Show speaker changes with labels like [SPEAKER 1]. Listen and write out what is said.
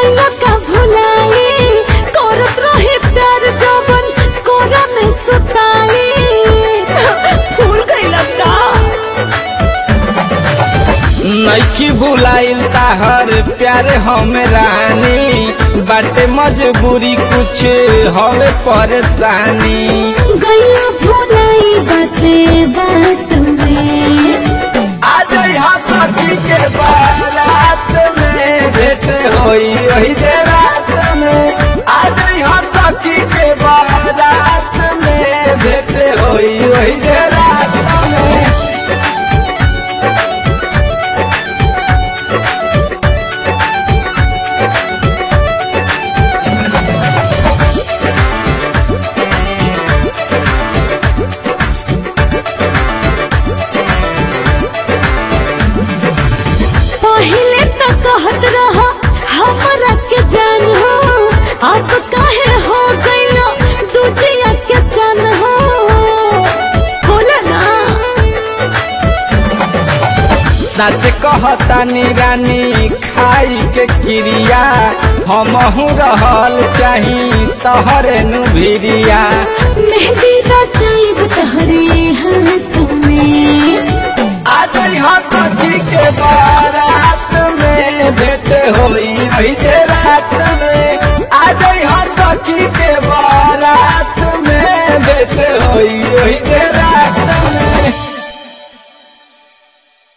[SPEAKER 1] गइला का भुलाई करत रहे प्यार जवन कोरा में सुताई फूल गइला का
[SPEAKER 2] नइखी भुलाइल ताहर प्यार हम रानी बाटे मजबूरी कुछ हवे परेशानी
[SPEAKER 1] गइला भुलाई बाते बात में
[SPEAKER 2] आज यहाँ सखी के बारात में भेंट होई वही दे रात में आज यहाँ सखी के बारात में भेंट होई वही दे रात में
[SPEAKER 1] पहिले तो कहत रहा हमरा के जान हो अब काहे हो गइलो दूजिया के जान हो बोला ना
[SPEAKER 2] सच कहतानी रानी खाई के क्रिया हमहू रहल चाही तहरे नु भिरिया
[SPEAKER 1] मेहंदी रचाइब तहरे हाथ में
[SPEAKER 2] आज यहाँ सखी के बारात में भेंट होई वही दे रात में आज यहाँ सखी